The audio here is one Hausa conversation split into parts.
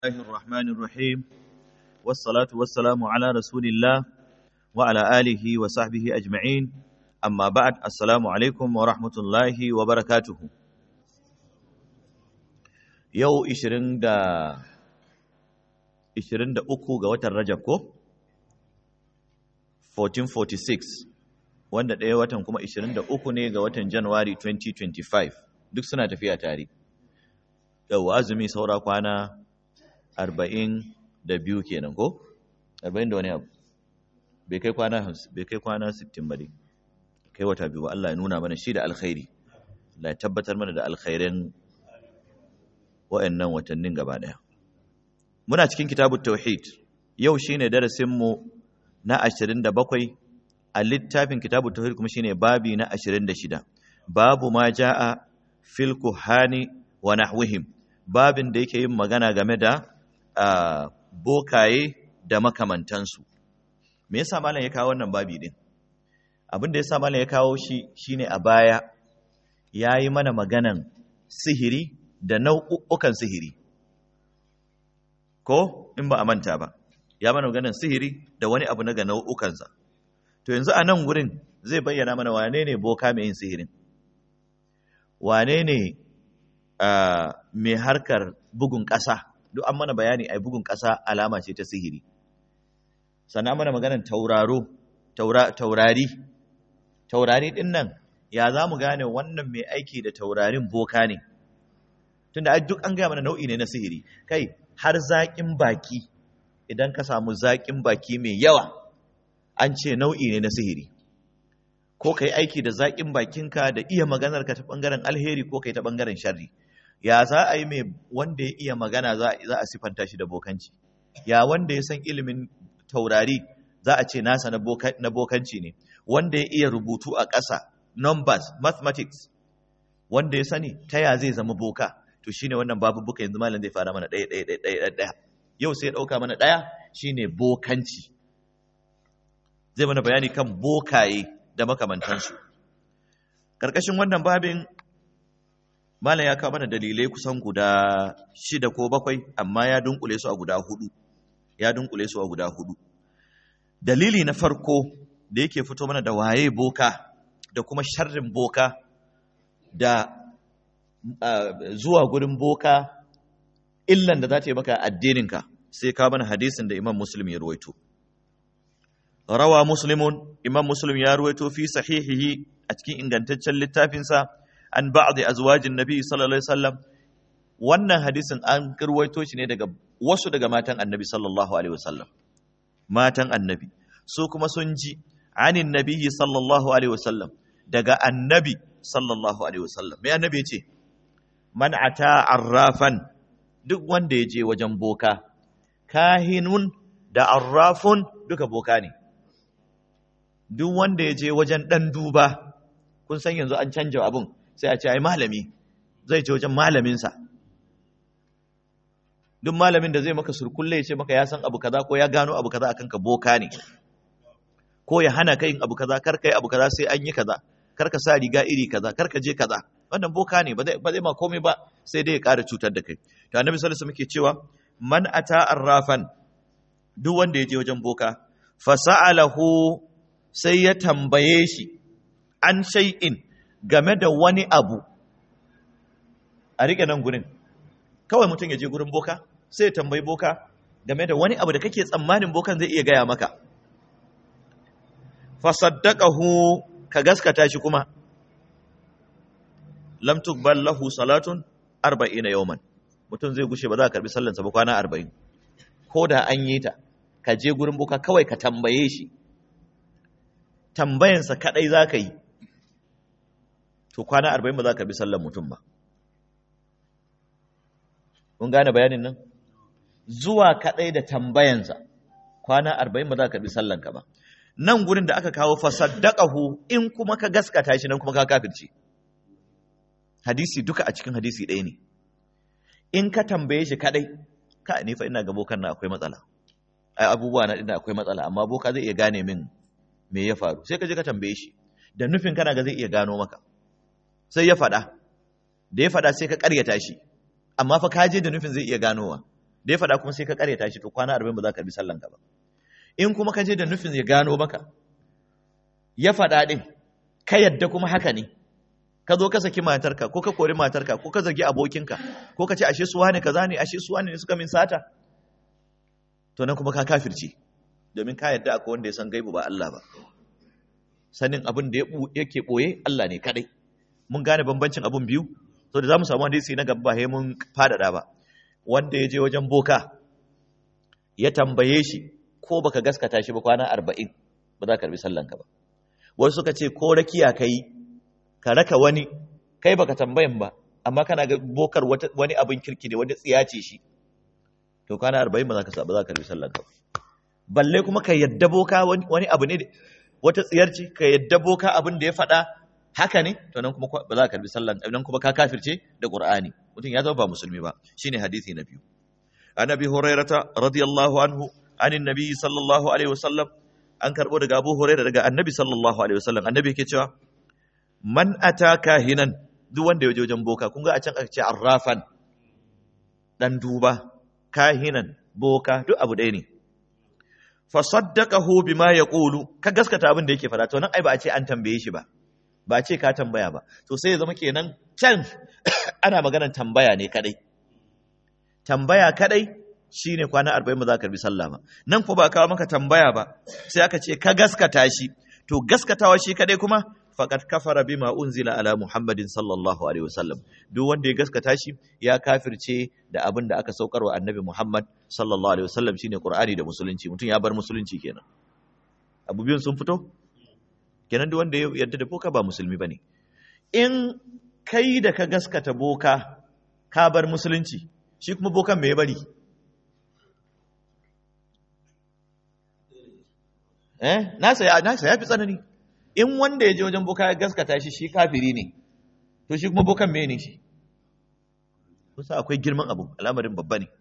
الله الرحمن الرحيم والصلاة والسلام على رسول الله وعلى آله وصحبه أجمعين أما بعد السلام عليكم ورحمة الله وبركاته يو إشرين دا إشرين دا أكو غوات الرجب كو 1446 wanda ɗaya watan kuma 23 ne ga watan Januwari 2025 duk suna tafiya tare. Yau azumi saura kwana arba'in da biyu kenan ko? arba'in da wani abu bai kai kwana bai kai kwana sittin ba dai kai wata biyu Allah ya nuna mana shi da alkhairi Allah ya tabbatar mana da alkhairin wa'annan watannin gaba daya muna cikin kitabut tauhid yau shine darasin mu na 27 a littafin kitabut tauhid kuma shine babi na 26 babu ma jaa fil kuhani wa nahwihim babin da yake yin magana game da Uh, bokaye da makamantansu me yasa malam ya kawo wannan babi din abin da yasa malam ya kawo shi shine a baya yayi mana maganan sihiri da nau'ukan sihiri ko in ba a manta ba ya mana maganan sihiri da wani abu na ga nau'ukansa to yanzu a nan gurin zai bayyana mana wane ne boka mai yin sihirin wane ne uh, mai harkar bugun ƙasa duk an mana bayani a bugun ƙasa alama ce ta sihiri sannan mana maganar tauraro taurari taurari ɗin nan ya za mu gane wannan mai aiki da taurarin boka ne tunda duk an gaya mana nau'i ne na sihiri kai har zaƙin baki idan ka samu zaƙin baki mai yawa an ce nau'i ne na sihiri ko ka yi aiki da zaƙin bakinka da iya maganarka ta ɓangaren alheri ko ka yi ta ɓangaren sharri ya za a yi mai wanda ya iya magana za a sifanta shi da bokanci ya wanda ya san ilimin taurari za a ce nasa na bokanci ne wanda ya iya rubutu a ƙasa numbers mathematics wanda ya sani ta ya zai zama boka to shine wannan babu buka yanzu malam zai fara mana ɗaya ɗaya ɗaya ɗaya yau sai ya ɗauka mana ɗaya shine bokanci zai mana bayani kan bokaye da makamantansu ƙarƙashin wannan babin Malam ya kawo mana dalilai kusan guda shida ko bakwai, amma ya dunkule su a guda hudu. Ya dunkule su a guda hudu. Dalili na farko da yake fito mana da waye boka da kuma sharrin boka da uh, zuwa gurin boka illan da za ta yi maka addininka sai kawo mana hadisin da Imam Muslim ya ruwaito. Rawa Muslimun, Imam Muslim ya ruwaito fi sahihihi a cikin ingantaccen littafinsa an ba'dhi azwajin nabi sallallahu alaihi wasallam wannan hadisin an kirwaito shi ne daga wasu daga matan annabi sallallahu alaihi wasallam matan annabi su kuma sun ji anin nabiyyi sallallahu alaihi wasallam daga annabi sallallahu alaihi wasallam me annabi ya ce man ata arrafan duk wanda ya je wajen boka kahinun da arrafun duka boka ne duk wanda ya je wajen dan duba kun san yanzu an canja abun sai a ce ai malami zai ce wajen malaminsa duk malamin da zai maka surkulle ya ce maka ya san abu kaza ko ya gano abu kaza akan ka boka ne ko ya hana ka yin abu kaza kar kai abu kaza sai an yi kaza kar ka sa riga iri kaza kar ka je kaza wannan boka ne ba zai ma komai ba sai dai ya ƙara cutar da kai to annabi sallallahu alaihi wasallam yake cewa man ata arrafan duk wanda ya je wajen boka fasa'alahu sai ya tambaye shi an shay'in game da wani abu a riƙe nan gurin kawai mutum ya je gurin boka sai ya tambayi boka game da wani abu da kake tsammanin bokan zai iya gaya maka fasaddaqahu ka gaskata shi kuma lam tuqbal lahu salatun 40 yawman mutum zai gushe ba za ka karbi sallansa ba kwana 40 ko da an yi ta ka je gurin boka kawai ka tambaye shi tambayansa kadai za ka yi to kwana arba'in ba za ka bi sallar mutum ba kun gane bayanin nan zuwa kaɗai da tambayansa kwana arba'in ba za ka bi sallanka ba nan gurin da aka kawo fasaddaqahu in kuma ka gaskata shi nan kuma ka kafirce hadisi duka a cikin hadisi ɗaya ne in ka tambaye shi kaɗai ka ni fa ina ga bokan na akwai matsala ai abubuwa na ina akwai matsala amma boka zai iya gane min me ya faru sai ka je ka tambaye shi da nufin kana ga zai iya gano maka sai ya faɗa da ya faɗa sai ka ƙaryata shi amma fa ka je da nufin zai iya ganowa da ya faɗa kuma sai ka karyata shi to kwana arba'in ba za ka bi sallan ka ba in kuma ka je da nufin ya gano maka ya faɗa ɗin ka yadda kuma haka ne ka zo ka saki matarka ko ka kori matarka ko ka zargi abokinka ko ka ce ashe suwa ne kaza ne ashe suwa ne suka min sata to nan kuma ka kafirce domin ka yadda akwai wanda ya san gaibu ba Allah ba sanin abin da yake boye Allah ne kadai mun gane bambancin abun biyu to da zamu samu hadisi na gaba ba mun fadada ba wanda ya je wajen boka ya tambaye shi ko baka gaskata shi ba kwana 40 ba za ka karbi sallanka ba wasu suka ce ko rakiya kai ka raka wani kai baka tambayan ba amma kana ga bokar wani abin kirki ne wanda tsiya ce shi to kwana 40 ba za ka ba za ka karbi sallanka ba balle kuma ka yadda boka wani abu ne wata tsiyar ce ka yadda boka abin da ya faɗa haka ne to nan kuma ba za ka karbi sallan nan kuma ka kafirce da qur'ani mutum ya zama ba musulmi ba shine hadisi na biyu annabi hurairata radiyallahu anhu anin nabi sallallahu alaihi wasallam an karbo daga abu hurairah daga annabi sallallahu alaihi wasallam annabi yake cewa man ataka hinan duk wanda ya je wajen boka kun ga a can aka ce arrafan dan duba kahinan boka duk abu ɗaya ne fasaddaqahu bima yaqulu ka gaskata abin da yake fada to nan ai ba a ce an tambaye shi ba ba a ce ka tambaya ba to sai ya zama kenan can ana maganar tambaya ne kadai tambaya kadai shine kwana 40 ba za ka karbi sallah ba nan ko ba kawo maka tambaya ba sai aka ce ka gaskata shi to gaskatawa shi kadai kuma faqad kafara bima unzila ala muhammadin sallallahu alaihi wasallam duk wanda ya gaskata shi ya kafirce da abin da aka saukar wa annabi muhammad sallallahu alaihi wasallam shine qur'ani da musulunci mutum ya bar musulunci kenan abu biyun sun fito kenan duk wanda ya yarda da boka ba musulmi bane in kai da ka gaskata boka ka bar musulunci shi kuma bokan me ya bari eh nasa ya nasa ya fi tsanani in wanda ya je wajen boka ya gaskata shi shi kafiri ne to shi kuma bokan me ne shi kusa akwai girman abu al'amarin babba ne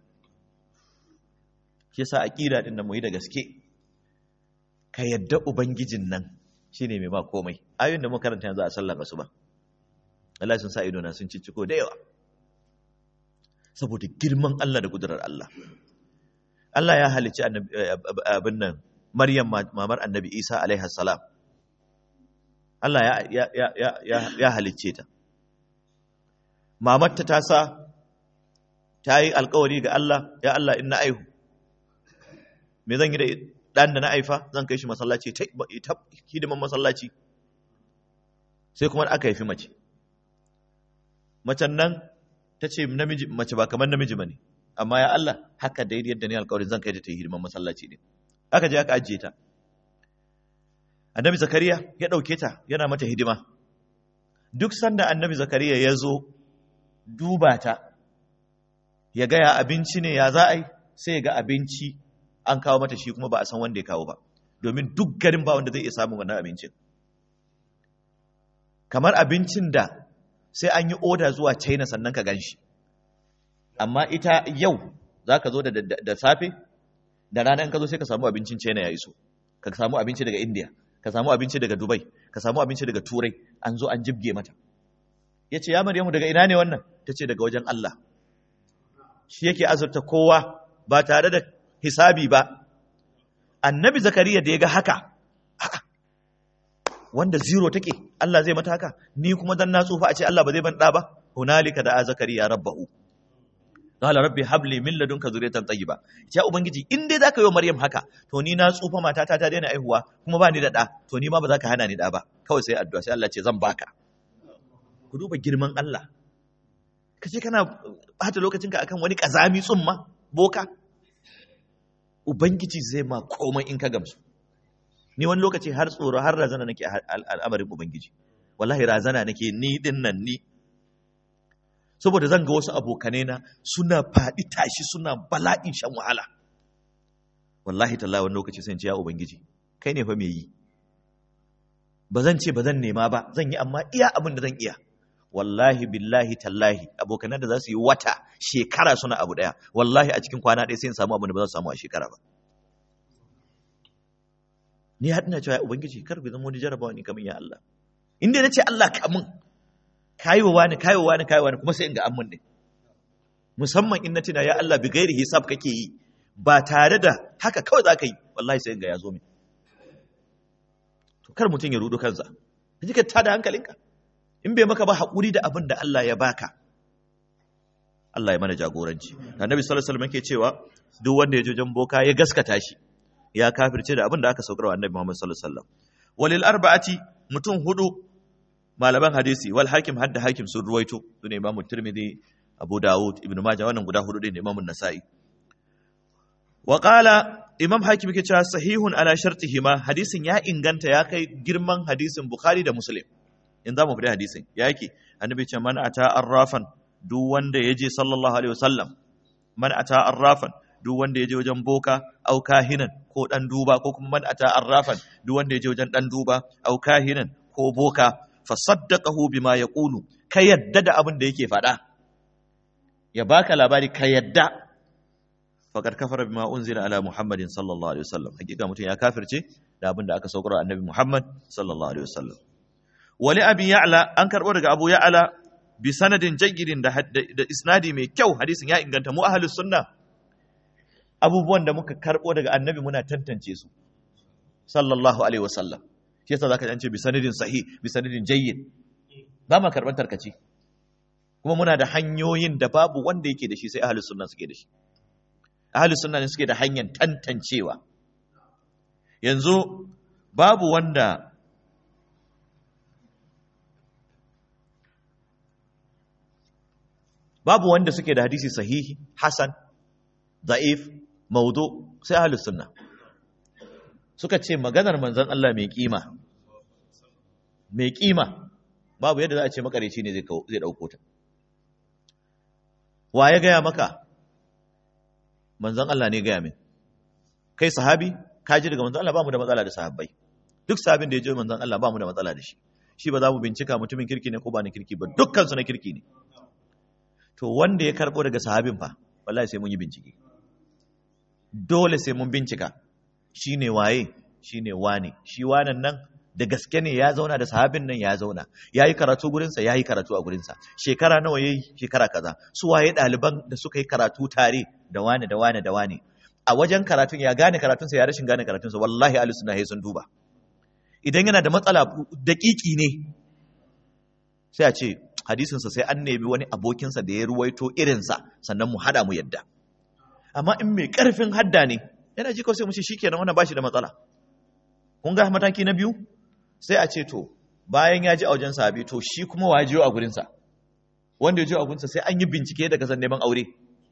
shi yasa aqida din da mu yi da gaske ka yadda ubangijin nan shine mai ba komai ayoyin da muka karanta yanzu a sallar asuba Allah sun sa ido na sun cicciko da yawa saboda girman Allah da kudurar Allah Allah ya halicci abin nan Maryam mamar Annabi Isa alaihi salam Allah ya ya ya ya ya halicce ta mamarta ta sa ta yi alkawari ga Allah ya Allah in na aihu me zan yi da ɗan da na aifa zan kai shi masallaci ta hidiman masallaci sai kuma aka haifi mace macen nan ta ce namiji mace ba kamar namiji ba ne amma ya Allah haka da yadda ne alkawarin zan kai ta ta hidiman masallaci ne aka je aka ajiye ta annabi zakariya ya ɗauke ta yana mata hidima duk sanda annabi zakariya ya zo duba ta ya gaya abinci ne ya za a yi sai ya ga abinci an kawo mata shi kuma ba a san wanda ya kawo ba domin duk garin ba wanda zai iya samun wannan abincin kamar abincin da sai an yi oda zuwa china sannan ka gan shi amma ita yau za ka zo da safe da rana in ka zo sai ka samu abincin china ya iso ka samu abinci daga india ka samu abinci daga dubai ka samu abinci daga turai an zo an jibge mata ya ce ya maryamu daga ina ne wannan ta ce daga wajen allah shi yake azurta kowa ba tare da hisabi ba annabi zakariya da ya ga haka wanda zero take Allah zai mata haka ni kuma dan na tsufa a ce Allah ba zai ban da ba hunalika da zakariya rabbahu qala rabbi habli min ladunka zuriyatan tayyiba ya ubangiji in dai zaka yi maryam haka to ni na tsufa matata ta daina aihuwa kuma ba ni da da to ni ma ba za ka hana ni da ba kawai sai addu'a sai Allah ce zan baka ku duba girman Allah kace kana bata lokacinka akan wani kazami tsumma boka ubangiji zai ma komai in ka gamsu ni wani lokaci har tsoro har razana nake al'amarin ubangiji wallahi razana nake ni din nan ni saboda zan ga wasu abokanai na suna faɗi tashi suna bala'in shan wahala wallahi tallahi wani lokaci sai ce ya ubangiji kai ne fa me yi ba zan ce ba zan nema ba zan yi amma iya abin da zan iya wallahi billahi tallahi abokanan da za su yi wata shekara suna abu daya wallahi a cikin kwana ɗaya sai in samu abin da ba za su samu a shekara ba ni har ina cewa ya ubangiji kar bai zama wani jarabawa ni kamar ya Allah in dai nace Allah kamun kayi wa wani kayi wa wani kayi wa wani kuma sai in ga amun din musamman in na tuna ya Allah bi gairi hisab kake yi ba tare da haka kawai za ka yi wallahi sai ga ya zo min to kar mutum ya rudu kansa ka ji ka tada hankalinka in bai maka ba haƙuri da abin da Allah ya baka Allah ya mana jagoranci annabi sallallahu alaihi wasallam yake cewa duk wanda ya je wajen boka ya gaskata shi ya kafirce da abin da aka saukar wa annabi Muhammad sallallahu alaihi wasallam walil arba'ati mutum hudu malaman hadisi wal hakim hadda hakim sun ruwaito sune Imam Tirmidhi Abu Dawud Ibn Majah wannan guda hudu ne Imam Nasa'i wa qala Imam Hakim yake cewa sahihun ala shartihima hadisin ya inganta ya kai girman hadisin Bukhari da Muslim in za mu fadi hadisin ya yake annabi ce man ata arrafan duk wanda ya je sallallahu alaihi wasallam man ata arrafan duk wanda ya je wajen boka au kahinan ko dan duba ko kuma man ata arrafan duk wanda ya je wajen dan duba au kahinan ko boka fa saddaqahu bima yaqulu ka yadda da abin da yake faɗa ya baka labari ka yadda faqad kafara bima unzila ala muhammadin sallallahu alaihi wasallam hakika mutum ya kafirce da abin da aka saukar annabi muhammad sallallahu alaihi wasallam wali abi ya'la an karbo daga abu ya'la bi sanadin jayyidin da, da isnadi mai kyau hadisin ya inganta mu ahlus sunna abubuwan da muka karbo daga annabi muna tantance su sallallahu alaihi wasallam shi yasa zaka ji bi sanadin sahih bi sanadin jayyid ba ma karban tarkaci kuma muna da hanyoyin da babu wanda yake da shi sai ahlus sunna suke da shi ahlus sunna ne suke da hanyar tantancewa yanzu babu wanda babu wanda suke da hadisi sahihi hasan da'if maudu sai ahlus sunna suka ce maganar manzon Allah mai kima mai kima babu yadda za a ce makareci ne zai dauko ta wa ya gaya maka manzon Allah ne gaya min kai sahabi ka ji daga manzon Allah ba mu da matsala da sahabbai duk sahabin da ya ji manzon Allah ba mu da matsala da shi shi ba za mu bincika mutumin kirki ne ko ba na kirki ba dukkan su na kirki ne to wanda ya karbo daga sahabin fa wallahi sai mun yi bincike dole sai mun bincika shine waye shine wane shi wanan nan da gaske ne ya zauna da sahabin nan ya zauna ya yi karatu gurinsa ya yi karatu a gurinsa shekara nawa ya yi shekara kaza su waye ɗaliban da suka yi karatu tare da wane da wane da wane a wajen karatun ya gane karatunsa ya rashin gane karatunsa wallahi ahli sunna sun duba idan yana da matsala daƙiƙi ne sai a ce hadisinsa sai an nemi wani abokinsa da ya ruwaito irinsa sannan mu hada mu yadda amma in mai ƙarfin hadda ne yana ji kawai sai mu ce shikenan wannan bashi da matsala kun ga mataki na biyu sai a ce to bayan ya ji a wajen sahabi to shi kuma wa jiyo a gurinsa wanda ya jiyo a gurinsa sai an yi bincike da kasan neman aure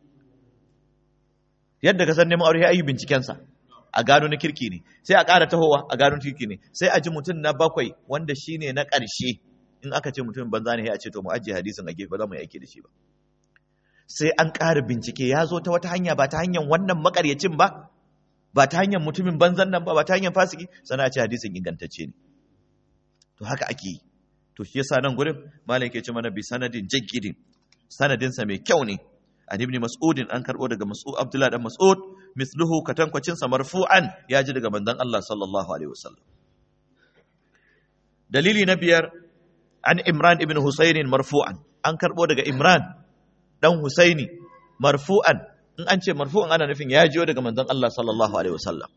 yadda kasan neman aure ya yi bincikensa a gano na kirki ne sai a ƙara tahowa a gano kirki ne sai a ji mutum na bakwai wanda shi ne na ƙarshe in aka ce mutum banza ne a ce to mu ajiye hadisin a gefe ba za mu yi aiki da shi ba sai an ƙara bincike ya zo ta wata hanya ba ta hanyar wannan makaryacin ba ba ta hanyar mutumin banzan nan ba ba ta hanyar fasiki sana ce hadisin ingantacce ne to haka ake yi to shi yasa nan gurin malam yake ce mana bi sanadin jaggidin sanadin sa mai kyau ne an ibn mas'udin an karbo daga mas'ud abdullah dan mas'ud misluhu katankwacin sa marfu'an ya ji daga manzon Allah sallallahu alaihi wasallam dalili na biyar an imran ibn husayn marfu'an an karbo daga imran dan husaini marfu'an in an ce marfu'an ana nufin ya jiyo daga manzon Allah sallallahu alaihi wasallam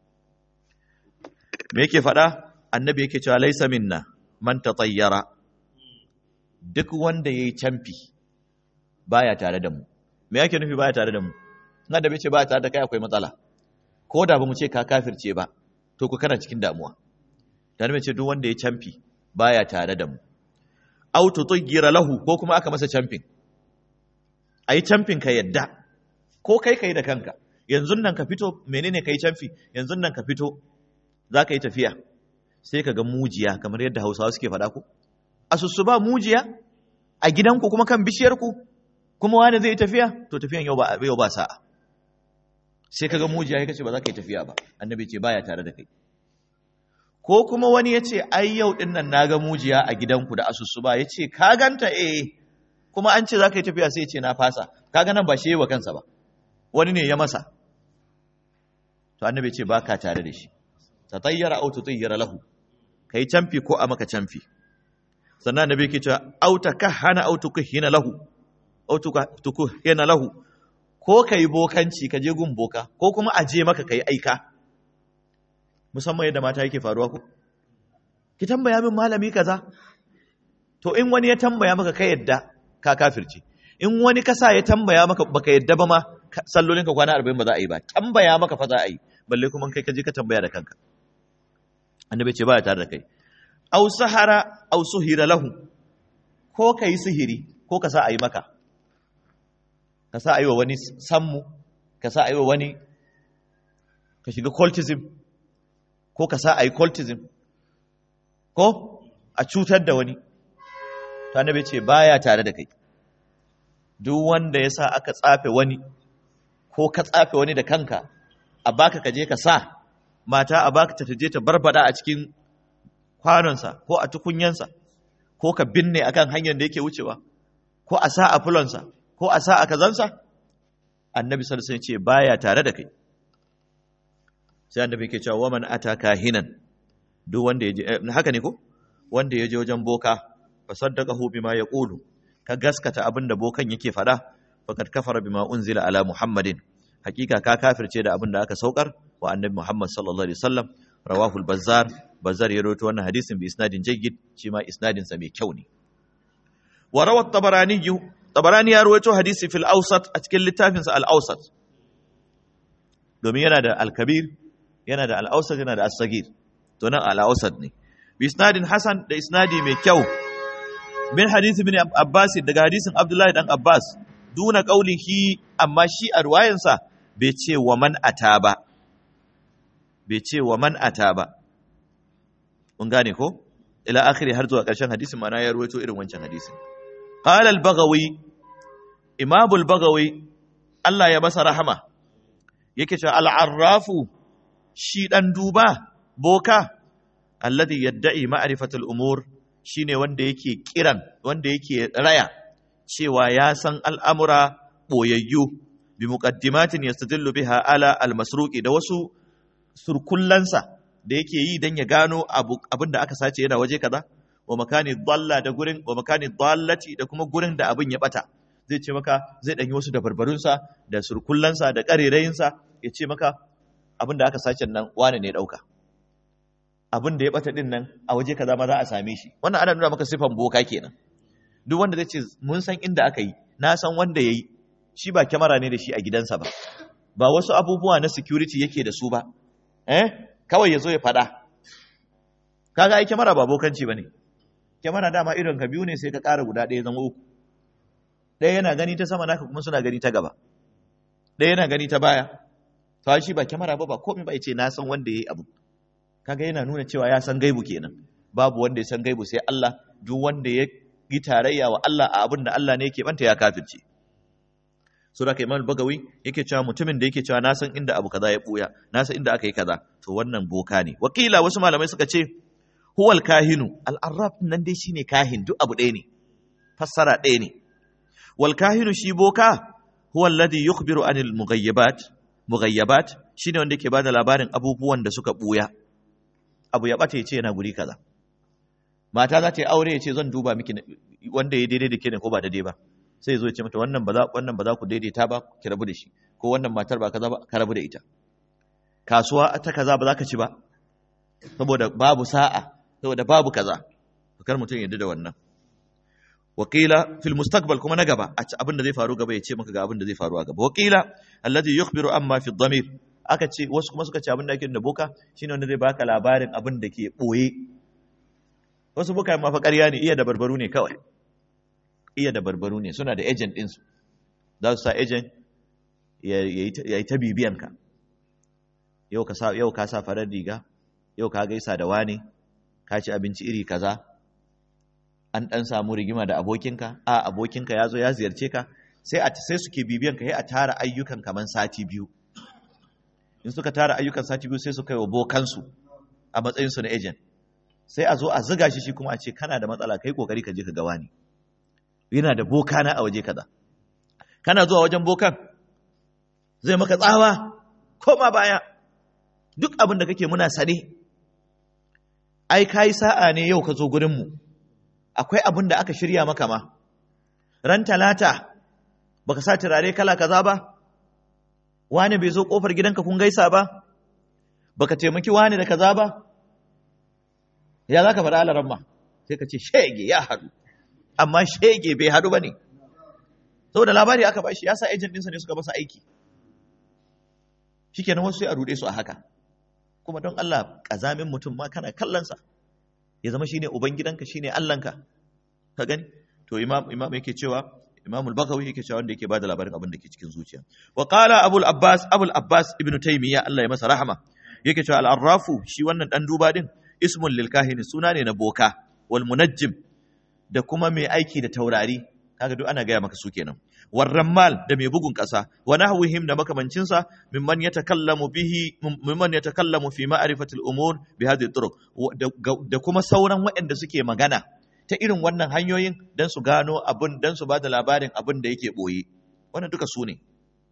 me yake faɗa annabi yake cewa laisa minna man tatayyara duk wanda yayi camfi baya tare da mu me yake nufi baya tare da mu ina da bace baya tare da kai akwai matsala ko da ba mu ce ka kafirce ba to ku kana cikin damuwa dan me ce duk wanda yayi camfi baya tare da mu aw tutayyira lahu ko kuma aka masa camfin ayi camfin ka yadda ko kai kai da kanka yanzu nan ka fito menene kai camfi yanzu nan ka fito za ka yi tafiya sai ka ga mujiya kamar yadda hausawa suke faɗa ku asusu ba mujiya a gidanku kuma kan bishiyarku kuma wani zai yi tafiya to tafiyan yau ba yau ba sa'a sai ka ga mujiya ya kace ba za ka yi tafiya ba annabi ce baya tare da kai ko kuma wani ya ce ai yau din nan na ga mujiya a gidanku da asusu ba ya ce ka ganta eh kuma an ce za ka yi tafiya sai ya ce na fasa kaga nan ba shi yi wa kansa ba wani ne ya masa to annabi ce ba ka tare da shi tatayyara aw tutayyara lahu kai camfi ko a maka camfi sannan annabi yake cewa aw takahhana aw tukhina lahu aw tuku yana lahu ko kai bokanci ka je gun boka ko kuma a je maka kai aika musamman yadda mata yake faruwa ko ki tambaya min malami kaza to in wani ya tambaya maka ka yadda ka kafirce in wani kasa ya tambaya maka baka yadda ba ma sallolin ka kwana 40 ba za a yi ba tambaya maka fa za a yi balle kuma kai ka je ka tambaya da kanka annabi ce baya tare da kai aw sahara aw suhira lahu ko kai sihiri ko ka sa a yi maka ka sa a yi wa wani sammu ka sa a yi wa wani ka shiga cultism ko ka sa a yi cultism ko a cutar da wani ta nabe ce baya tare da kai duk wanda ya sa aka tsafe wani ko ka tsafe wani da kanka a baka ka je ka sa mata a baka ta je ta barbada a cikin kwanonsa ko a tukunyansa ko ka binne akan hanyar da yake wucewa ko a sa a fulonsa ko a sa a kazansa annabi sallallahu alaihi wasallam ce baya tare da kai sai annabi yake cewa waman ataka hinan duk wanda ya je haka ne ko wanda ya je wajen boka fa saddaqahu bima yaqulu ka gaskata abinda bokan yake fada faqad kafara bima unzila ala muhammadin hakika ka kafirce da abinda aka saukar wa annabi muhammad sallallahu alaihi wasallam rawahu al-bazzar bazzar ya rawaito wannan hadisin bi isnadin jayyid shi ma isnadin sa mai kyau ne wa rawat tabarani tabarani ya rawaito hadisi fil awsat a cikin littafin sa al-awsat domin yana da al-kabir yana da al-awsat yana da as-sagir to nan al-awsat ne bi isnadin hasan da isnadi mai kyau min hadisi bin abbas daga hadisin abdullahi dan abbas duna qaulihi amma shi a ruwayansa bai ce wa man ata ba bai ce wa man ata ba mun gane ko ila akhiri har zuwa ƙarshen hadisin mana ya ruwaito irin wancan hadisin qala al-baghawi imam al-baghawi Allah ya masa rahama yake cewa al-arrafu shi dan duba boka alladhi yadda'i ma'rifatul umur shine wanda yake kiran wanda yake raya cewa ya san al'amura boyayyu bi muqaddimatin yastadillu biha ala al-masruqi da wasu surkullansa da yake yi dan ya gano abin da aka sace yana waje kaza wa makani dalla da gurin wa makani dallati da kuma gurin da abin ya bata zai ce maka zai danyi wasu da barbarunsa da surkullansa da karerayinsa ya ce maka abin da aka sace nan wane ne dauka abin da ya bata din nan a waje kaza ma za a same shi wannan ana nuna maka sifan boka kenan duk wanda zai ce mun san inda aka yi na san wanda yayi shi ba kyamara ne da shi a gidansa ba ba wasu abubuwa na security yake da su ba eh kawai yazo ya fada kaga ai kyamara ba bokanci bane kyamara dama irin ka biyu ne sai ka ƙara guda ɗaya zama uku ɗaya yana gani ta sama naka kuma suna gani ta gaba ɗaya yana gani ta baya to shi ba kyamara ba ba komai ba yace na san wanda yayi abu kaga yana nuna cewa ya san gaibu kenan babu wanda ya san gaibu sai Allah duk wanda ya yi tarayya wa Allah a abin da Allah ne yake banta ya kafirce so da Imam Bagawi yake cewa mutumin da yake cewa na san inda abu kaza ya buya na san inda aka yi kaza to wannan boka ne wakila wasu malamai suka ce huwal kahinu al-arraf nan dai shine kahin duk abu ɗaya ne fassara ɗaya ne wal kahinu shi boka huwa alladhi yukhbiru anil mughayyabat mughayyabat shine wanda yake bada labarin abubuwan da suka buya abu ya bata yace yana guri kaza mata za ta yi aure yace zan duba miki wanda ya daidai da ke ne ko ba daidai ba sai zo ya ce mata wannan ba za wannan ba za ku daidaita ba ki rabu da shi ko wannan matar ba kaza ba ka rabu da ita kasuwa ta kaza ba za ka ci ba saboda babu sa'a saboda babu kaza kar mutum ya da wannan wakila fil mustaqbal kuma na gaba a abin da zai faru gaba ya ce maka ga abin da zai faru a gaba wakila alladhi yukhbiru amma fi dhamir aka ce wasu kuma suka ce abin da ake da boka shine wanda zai baka labarin abin da ke boye wasu boka ma fa ƙarya ne iya da barbaru ne kawai iya da barbaru ne suna da agent din su za su sa agent ya yi ta bibiyan ka yau ka sa yau ka sa farar riga yau ka gaisa da wani ka ci abinci iri kaza an ɗan samu rigima da abokinka a abokinka ya zo ya ziyarce ka sai a sai suke bibiyan ka sai a tara ayyukan kaman sati biyu in suka tara ayyukan sati biyu sai su kai wa bokansu a matsayin su na agent sai a zo a ziga shi shi kuma a ce kana da matsala kai kokari ka je ka ga wani yana da boka na a waje kaza kana zuwa wajen bokan zai maka tsawa koma baya duk abin da kake muna sane ai kai sa'a ne yau ka zo gurin mu akwai abin da aka shirya maka ma ran talata baka sa turare kala kaza ba wani bai zo kofar gidanka kun gaisa ba baka taimaki wani da kaza ba ya za ka faɗa alaran ma sai ka ce shege ya haɗu amma shege bai haɗu ba ne saboda labari aka ba shi ya sa ejin ɗinsa ne suka masa aiki shi kenan wasu sai a ruɗe su a haka kuma don Allah ƙazamin mutum ma kana kallonsa ya zama shine ubangidanka shine Allahnka ka gani to imam imam yake cewa imam al-bakawi yake cewa wanda yake bada labarin abin da ke cikin zuciya wa qala abul abbas abul abbas ibn taymiya Allah ya masa rahama yake cewa al-arrafu shi wannan dan duba din ismun lil kahini suna ne na boka wal munajjim da kuma mai aiki da taurari kaga duk ana gaya maka su kenan warrammal da mai bugun ƙasa wa nahwihim da makamancin sa mimman yatakallamu bihi mimman yatakallamu fi ma'rifati al-umur bi hadhihi turuq da kuma sauran waɗanda suke magana ta irin wannan hanyoyin dan su gano abun dan su bada labarin abin da yake boye wannan duka su ne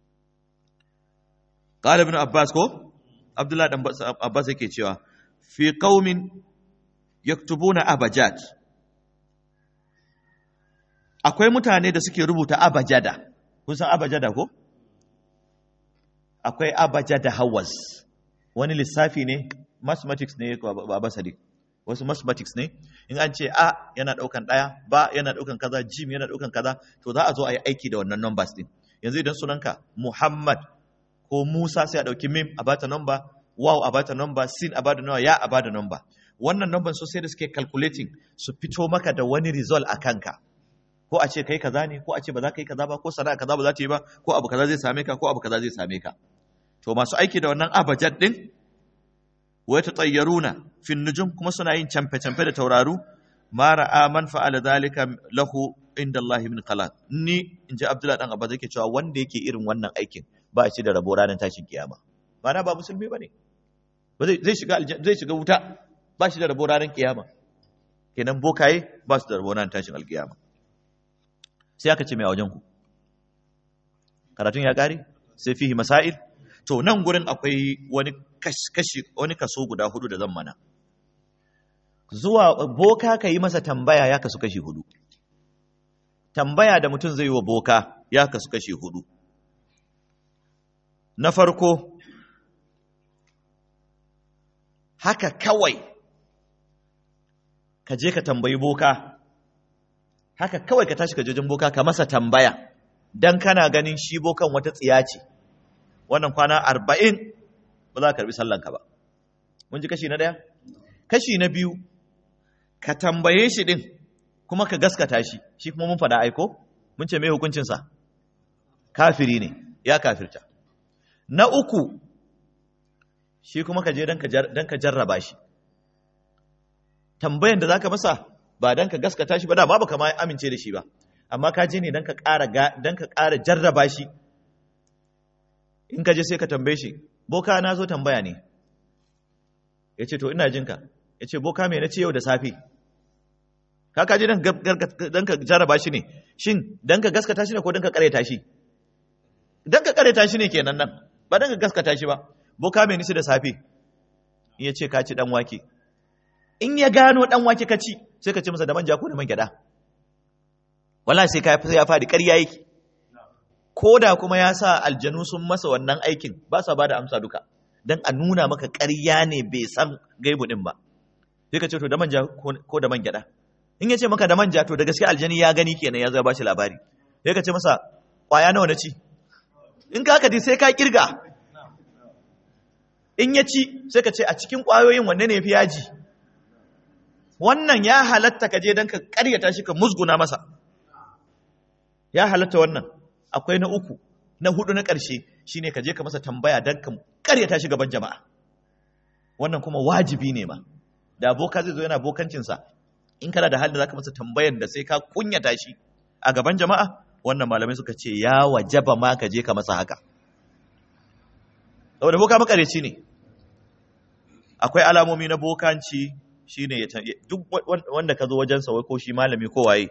qala ibn abbas ko abdullah dan abbas yake cewa fi qaumin yaktubuna abajat akwai mutane da suke rubuta abajada kun san abajada ko akwai abajada hawas wani lissafi ne mathematics ne ba basari wasu mathematics ne in an ce a yana daukan daya ba yana daukan kaza jim yana daukan kaza to za a zo a yi aiki da wannan numbers din yanzu idan sunanka muhammad ko musa sai a dauki mim a bata number wow a bata number sin a bata number ya a bata number wannan number so sai da suke calculating su fito maka da wani result a kanka ko a ce kai kaza ne ko a ce ba za ka yi kaza ba ko sana'a kaza ba za ta yi ba ko abu kaza zai same ka ko abu kaza zai same ka to masu aiki da wannan abajad din wa tatayyaruna fi nujum kuma suna yin camfe camfe da tauraru ma ra'a man fa'ala zalika lahu inda Allah min khalaq ni inji Abdullah dan Abba yake cewa wanda yake irin wannan aikin ba shi da rabo ranar tashin kiyama ba na ba musulmi bane ba zai shiga zai shiga wuta ba shi da rabo ranar kiyama kenan bokaye ba su da rabo ranar tashin alkiyama sai aka ce mai a wajenku karatun ya ƙare sai fihi masail to nan gurin akwai wani kashi wani kaso guda hudu da zan mana zuwa boka ka yi masa tambaya ya kasu kashi hudu tambaya da mutum zai yi wa boka ya kasu kashi hudu na farko haka kawai ka je ka tambayi boka haka kawai ka tashi ka jojin boka ka masa tambaya dan kana ganin shi bokan wata tsiya ce wannan kwana arba'in ba za ka karbi sallanka ba mun ji kashi na ɗaya kashi na biyu ka tambaye shi ɗin kuma ka gaskata shi shi kuma mun faɗa aiko mun ce mai hukuncinsa kafiri ne ya kafirta na uku shi kuma ka je don ka jarraba shi tambayan da za ka masa ba don ka gaskata shi ba da babu kama amince da shi ba amma ka je ne don ka ƙara jarraba shi in ka je sai ka tambaye shi boka na zo tambaya ne ya ce to ina jinka ya ce boka mai na ce yau da safe ka kaji don ka jarraba shi ne shin don ka gaskata shi ne ko don ka ƙareta shi don ka ƙareta shi ne kenan nan ba don ka gaskata shi ba boka mai nisi da safe ya ce ka ci ɗan wake in ya gano ɗan wake ka ci sai ka ce masa da manja ko da man gyaɗa wala sai ka ya faɗi ƙarya yake ko da kuma ya sa aljanu sun masa wannan aikin ba sa ba da amsa duka don a nuna maka ƙarya ne bai san gaibu ɗin ba sai ka ce to da manja ko da man gyaɗa in ya ce maka da manja to da gaske aljani ya gani kenan ya zo ba shi labari sai ka ce masa ƙwaya nawa na ci in ka haka sai ka kirga in ya ci sai ka ce a cikin ƙwayoyin wanne ne fi yaji wannan ya halatta ka je don ka ƙaryata shi ka musguna masa ya halatta wannan akwai na uku na hudu na ƙarshe shine ka je ka masa tambaya don ka ƙaryata shi gaban jama'a wannan kuma wajibi ne ma da boka zai zo yana bokancinsa in kana da halin da zaka masa tambayan da sai ka kunyata shi a gaban jama'a wannan malamai suka ce ya wajaba ma ka je ka masa haka saboda boka makareci ne akwai alamomi na bokanci shine duk wanda ka zo wajensa wai ko shi malami ko waye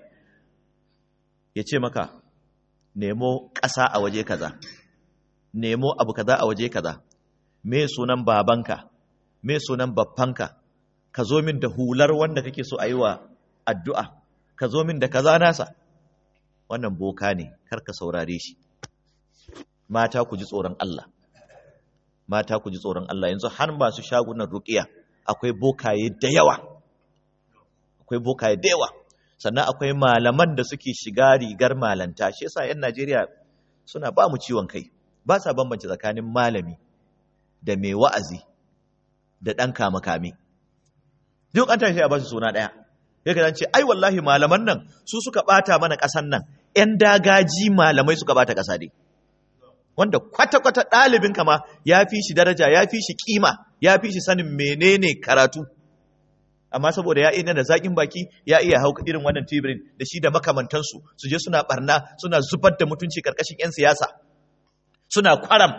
ya ce maka nemo ƙasa a waje kaza nemo abu kaza a waje kaza me sunan babanka me sunan babbanka ka zo min da hular wanda kake so a yi wa addu'a ka zo min da kaza nasa wannan boka ne kar ka saurare shi mata ku ji tsoron Allah mata ku ji tsoron Allah yanzu har masu shagunan ruqiya akwai bokaye da yawa akwai bokaye da yawa sannan akwai malaman da suke shiga rigar malanta shi yasa yan Najeriya suna ba mu ciwon kai ba sa bambance tsakanin malami da mai wa'azi da ɗan kame-kame duk an tashi a ba su suna ɗaya ya ka ce ai wallahi malaman nan su suka ɓata mana ƙasan nan ‘yan dagaji malamai suka ɓata ƙasa dai wanda kwata-kwata ɗalibin kama ya fi shi daraja ya fi shi ƙima ya fi shi sanin menene karatu amma saboda ya ina da zaƙin baki ya iya hauka irin wannan tibirin da shi da makamantansu su je suna barna suna zubar da mutunci ƙarƙashin 'yan siyasa suna kwaram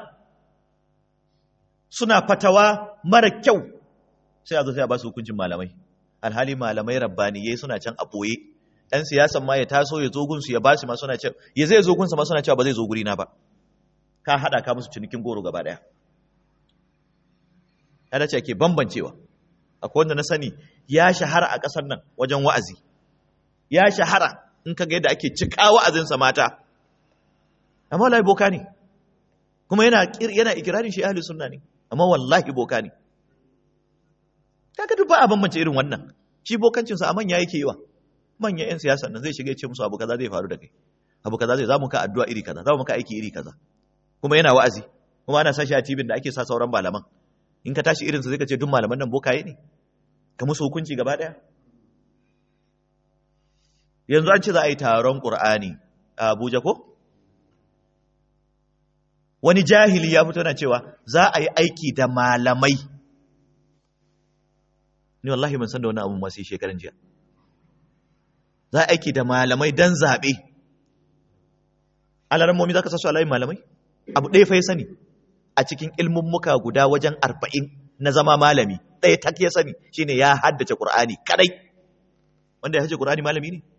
suna fatawa mara kyau sai a zo sai a ba su hukuncin malamai alhali malamai rabbaniyai suna can a ɓoye ɗan siyasan ma ya taso ya zo gunsu ya ba su ma suna cewa ya zai zo gunsa ma suna cewa ba zai zo gurina ba ka haɗa ka musu cinikin goro gaba ɗaya ya dace ake bambancewa akwai wanda na sani ya shahara a ƙasar nan wajen wa'azi ya shahara in ka ga yadda ake cika wa'azinsa mata amma wallahi boka ne kuma yana yana ikirarin shi ahli sunna ne amma wallahi boka ne kaga duk ba a bambance irin wannan shi bokancinsa a manya yake yi wa manyan 'yan siyasa nan zai shiga ya ce musu abu kaza zai faru da kai abu kaza zai zamu ka addu'a iri kaza zamu ka aiki iri kaza kuma yana wa'azi kuma ana sashi a tibin da ake sa sauran malaman in ka tashi irinsa zai ka ce duk malaman nan bokaye ne ka musu hukunci gaba daya yanzu an ce za a yi taron qur'ani a Abuja ko wani jahili ya fito na cewa za a yi aiki da malamai ni wallahi ban san da wani abu masu shekaran jiya za a aiki da malamai don zaɓe alarammomi za ka sasu alayin malamai abu ɗaya fa ya sani a cikin ilmummuka guda wajen arba'in na zama malami ɗaya tak ya sani shine ya haddace ƙur'ani kadai wanda ya haddace ƙur'ani malami ne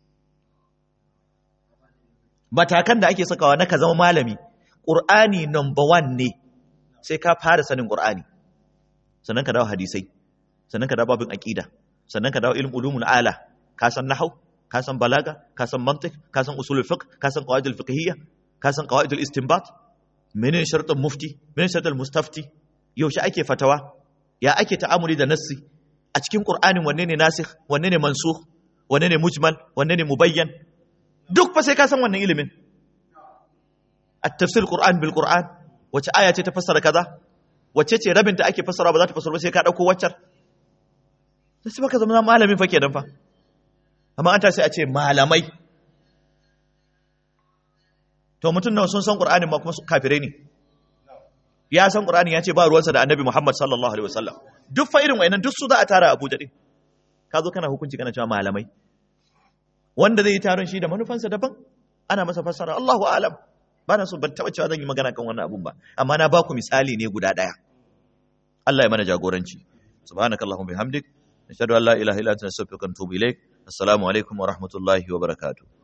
matakan da ake sakawa na ka zama malami ƙur'ani number one ne sai ka fara sanin ƙur'ani sannan ka dawo hadisai sannan ka dawo babin aƙida sannan ka dawo ilm ulumul ala ka san nahau ka san balaga ka san mantiq ka san usulul fiqh ka san qawaidul fiqhiyya ka san qawaidul istinbat menene shartun mufti menene shartul mustafti yaushe ake fatawa ya ake ta'amuli da nassi a cikin qur'anin wanne ne nasikh wanne ne mansukh wanne ne mujmal wanne ne mubayyan duk fa sai ka san wannan ilimin at-tafsir qur'an bil qur'an wace aya ce ta fassara kaza wace ce rabin ta ake fassara ba za ta fassara ba sai ka dauko waccar sai baka zama malamin fa kenan fa amma an ta sai a ce malamai to mutum nawa sun san qur'anin ma kuma kafirai ne ya san qur'ani ya ce ba ruwansa da annabi muhammad sallallahu alaihi wasallam duk fa irin wayannan duk su za a tara abuja din ka zo kana hukunci kana cewa malamai wanda zai yi taron shi da manufansa daban ana masa fassara Allahu a'lam ba na so ban taba cewa zan yi magana kan wannan abun ba amma na ba ku misali ne guda daya Allah ya mana jagoranci subhanakallahumma bihamdik nashhadu an la ilaha illa anta nastaghfiruka wa natubu ilaik assalamu alaikum wa rahmatullahi wa barakatuh